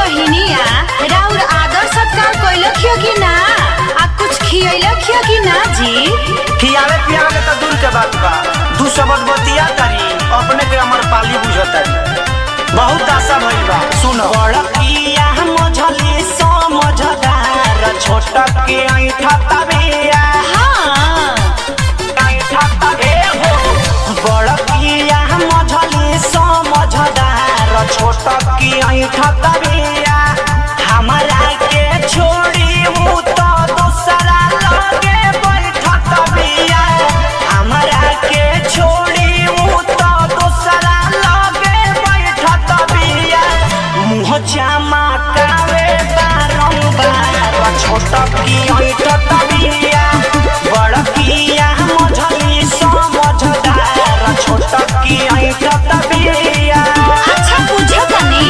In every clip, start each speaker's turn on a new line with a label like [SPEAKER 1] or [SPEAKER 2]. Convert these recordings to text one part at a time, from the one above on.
[SPEAKER 1] बहिनिया राउर आदर सत्कार कैलखियो कि ना आ कुछ खियलखियो कि ना जी
[SPEAKER 2] खियावे पियावे के तो दूर के बात बा दू शब्द बतिया तारी अपने के अमर पाली बुझतारी बहुत आशा भइल बा सुन बड़किया मझली समझदार छोट के ऐठा तबिया
[SPEAKER 1] हाँ
[SPEAKER 2] ऐठा तबे हो बड़किया मझली समझदार छोट के ऐठा तबिया हमरा के छोड़ी उ तो दूसरा लगे बैठत बिया हमरा के छोड़ी उ तो दूसरा लगे बैठत बिया मुँह जामा कावे बारंबार छोट की ऐठत बिया बड़किया मझली समझदार छोट की ऐठत बिया
[SPEAKER 1] अच्छा पूछो तनी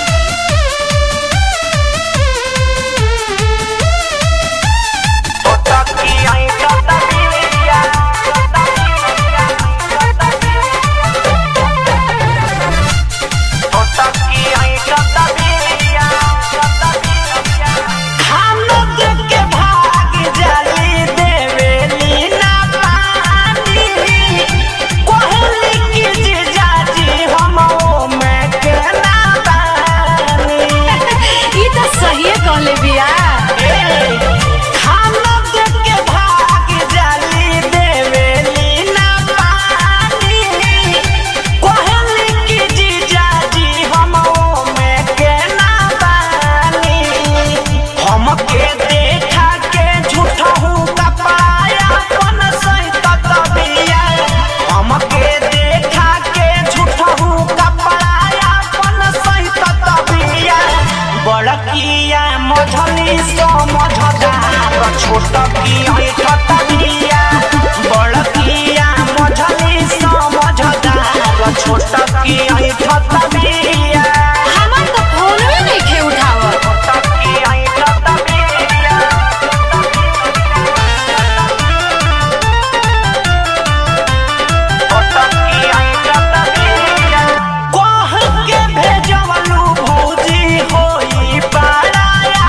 [SPEAKER 2] छोट की ऐठत बिया हम लोग के भाग जली देवेली ना पानी कोहली की जीजाजी हम में के ना बानी
[SPEAKER 1] ई तो सही कहले बिया
[SPEAKER 2] हम लोग के भाग जली देवेली ना पानी कोहली की जीजाजी हम में के ना बानी हमके देखा के झूठा हूँ कपाया अपन सहित तबिया हमके देखा के झूठा हूँ कपाया अपन सहित तबिया बड़किया मझली समझदार छोट की ऐठ तबिया बड़किया मझली समझदार छोट की ऐठ तबिया
[SPEAKER 1] हमर तो फोनवे नइखे उठावत
[SPEAKER 2] छोट की ऐठ तबिया कह के भेजवलू भौजी होई पाराया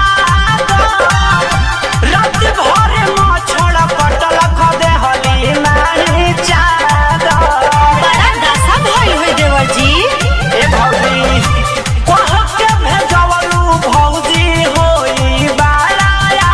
[SPEAKER 2] रात भर मछड़ पटल खदे हली नानी चादर
[SPEAKER 1] बड़ा दशा भइल होई देवर जी
[SPEAKER 2] ए भौजी कह के भेजवलू भौजी होई बाराया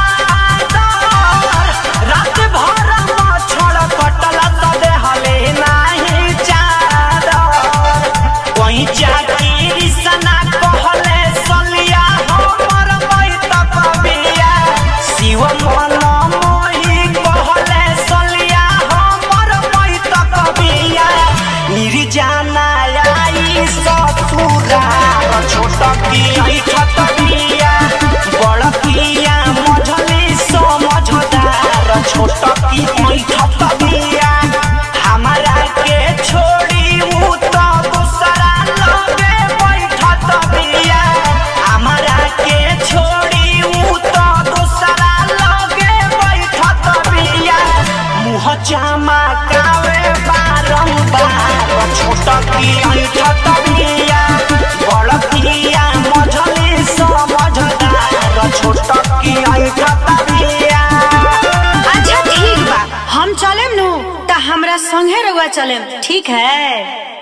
[SPEAKER 2] रात भर मछड़ पटल खदे हली नाही चादर कोई चाकीरी सना कहले सलिया हमर बैत कबिया शिव मन मोही कहले सलिया हमर बैत कबिया निर्जाना आई ससुरा छोट की ऐठत बिया बड़ किया मझली समझदार छोट की ऐठत बिया हमरा के छोड़ी उ तो दूसरा लगे बैठत बिया हमरा के छोड़ी उ तो दूसरा लगे बैठत बिया मुँह चमकावे बारंबार छोट की ऐठत बिया बड़ किया मझली समझदार छोट की ऐठत बिया
[SPEAKER 1] अच्छा ठीक बा हम चलेम नु त हमरा संगे रउआ चलेम ठीक है